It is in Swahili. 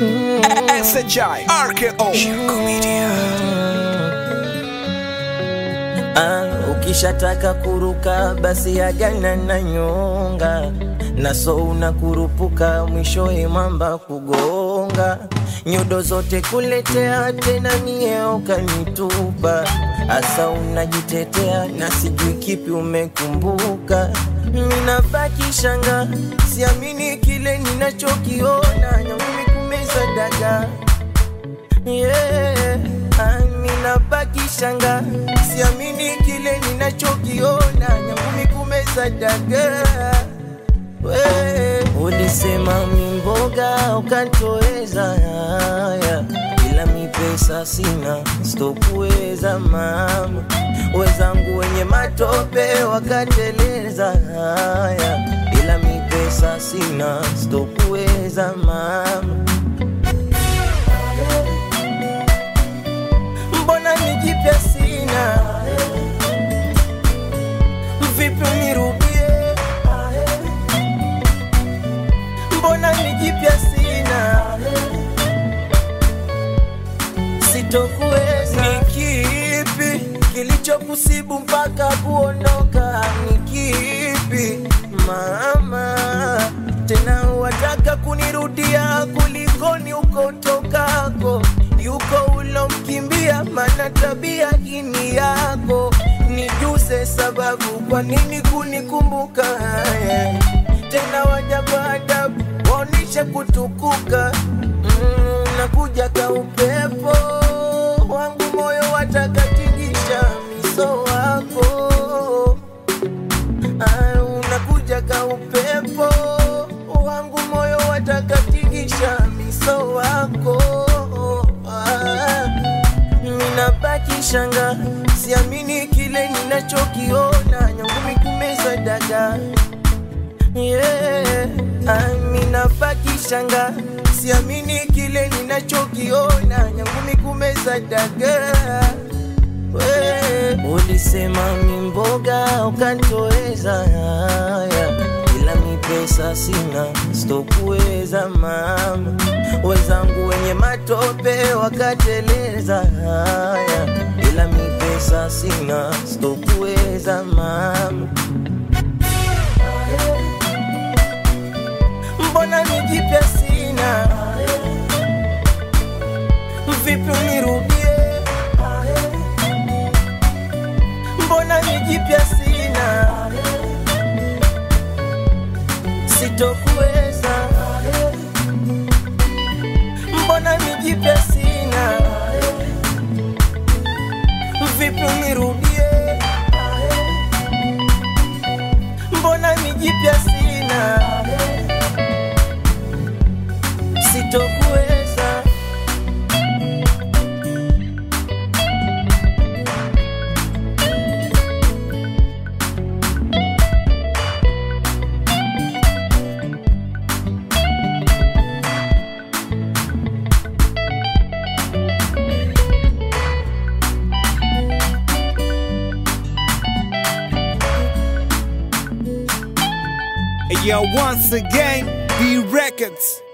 SHI RKO Ah, ukishataka kuruka basi agana na nyonga naso unakurupuka mwishowe mwamba kugonga nyodo zote kuletea tena nie ukanitupa asa unajitetea na sijui kipi umekumbuka minabaki shanga siamini kile ninachokiona nyamimi kumeza dagaa yeah. Ninabaki shanga, siamini kile ninachokiona, nyangumi kumeza dagaa. We, ulisema mimboga ukantoweza haya, ila mi pesa sina, sitokuweza mama. Wezangu wenye matope wakateleza haya, ila mi pesa sina, sitokuweza mama. mbona nijipya sina vipi nirudie mbona nijipya sina sitokuweza ni kipi kilichokusibu mpaka kuondoka ni kipi mama tena wataka kunirudia kulikoni ukotokako yuko ulomkimbia mana tabia hini yako nijuze sababu kwa nini kunikumbuka haya tena wajaba adabu waonishe kutukuka mm, nakuja ka upepo wangu moyo watakatingisha miso wako Ah, unakuja ka upepo wangu moyo watakatingisha miso wako Ah, ninabaki shanga siamini kile ninachokiona nyangumi kumeza dagaa yeah. Ah, ninabaki shanga siamini kile ninachokiona nyangumi kumeza dagaa We, ulisema mimboga ukantoweza haya, ila mi pesa sina, sitokuweza mama. Wenzangu wenye matope wakateleza haya, ila mi pesa sina, sitokuweza mama. Mbona nijipya sina, vipi unirudie mbona nijipya sina sitokuweza mbona nijipya sina vipi unirudie mbona nijipya sina sitokuweza Yeah, once again, B Records